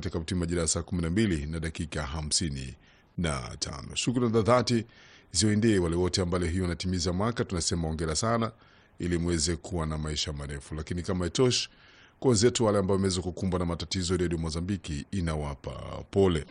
itakapotimia majira ya saa 12 na dakika 55. Shukrani za dhati ziwaendee wale wote ambao hiyo wanatimiza mwaka, tunasema ongera sana, ili mweze kuwa na maisha marefu. Lakini kama itoshi, kwa wenzetu wale ambao wameweza kukumbwa na matatizo, redio Mozambiki inawapa pole.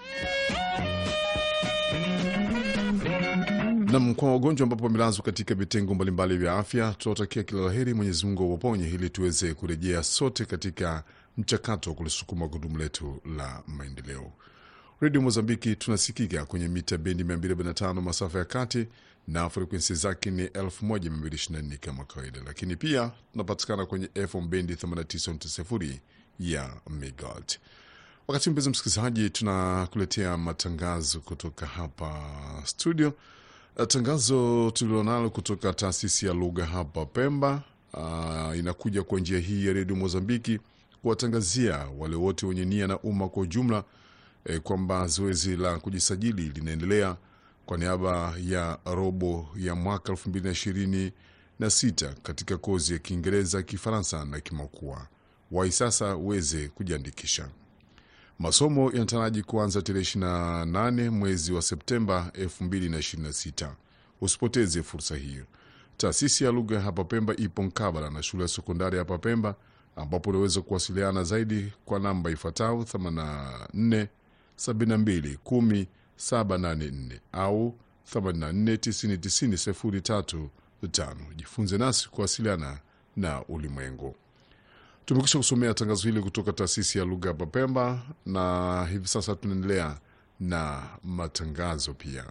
Nam, kwa wagonjwa ambapo wamelazwa katika vitengo mbalimbali vya afya, tunawatakia kila laheri, Mwenyezi Mungu awaponye ili tuweze kurejea sote katika mchakato wa kulisukuma gurudumu letu la maendeleo. Redio Mozambiki tunasikika kwenye mita bendi 245 masafa ya kati na frekwensi zake ni 1224 kama kawaida, lakini pia tunapatikana kwenye FM bendi 89.0 ya megahertz. Wakati mpenzi msikilizaji, tunakuletea matangazo kutoka hapa studio. Tangazo tulilonalo kutoka taasisi ya lugha hapa Pemba uh, inakuja kwa njia hii ya redio Mozambiki kuwatangazia wale wote wenye nia na umma kwa ujumla eh, kwamba zoezi la kujisajili linaendelea kwa niaba ya robo ya mwaka 2026 katika kozi ya Kiingereza, Kifaransa na Kimakua. Wai sasa uweze kujiandikisha. Masomo yanataraji kuanza tarehe 28 mwezi wa Septemba 2026. Usipoteze fursa hiyo. Taasisi ya lugha hapa Pemba ipo mkabala na shule ya sekondari hapa Pemba, ambapo unaweza kuwasiliana zaidi kwa namba ifuatayo 84 72 10 784 au 84 90 90 03 Jifunze nasi kuwasiliana na ulimwengu. Tumekwisha kusomea tangazo hili kutoka taasisi ya lugha hapa Pemba, na hivi sasa tunaendelea na matangazo pia.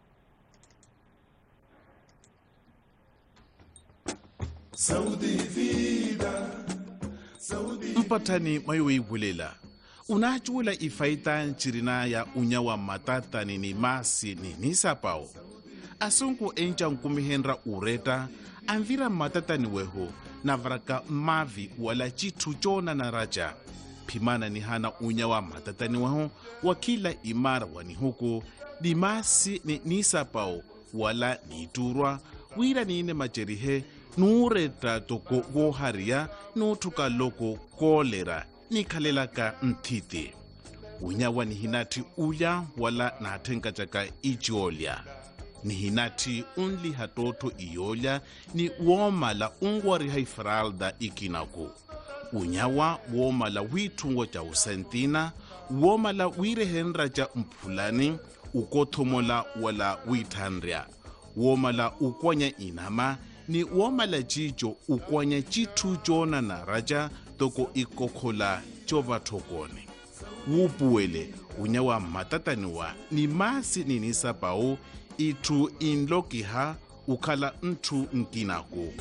mpatani mayoibulela unachuula ifaita ncirina ya unya wa matatani ni masi ni nisapao asunku enca nkumihenra ureta anvira matatani weho navaraka mavi wala citu cona na raja phimana ni hana unya wa matatani weho wa kila imara wani huku ni masi ni nisapao wala niturwa wira niine macerihe nuuretta toko wohariya nuuthuka loko koolera nikhalelaka nthiti unyawa nihinatti ulya wala naatthenkacaka iciolya nihinatti unliha tootho iyolya ni woomala unwariha ifralda ikinaku unyawa woomala wiithungo ca usentina woomala wiirehenra ca mphulani ukothomola wala wiithanrya woomala ukonya inama ni woomala cico ukonya cithu coonana raca toko ikokhola covathokone wuupuwele unya wa mmatataniwa ni masi ninisapau itthu inlokiha ukhala nthu nkinaku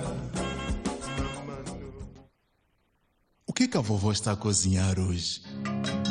O que que a vovó está a cozinhar hoje?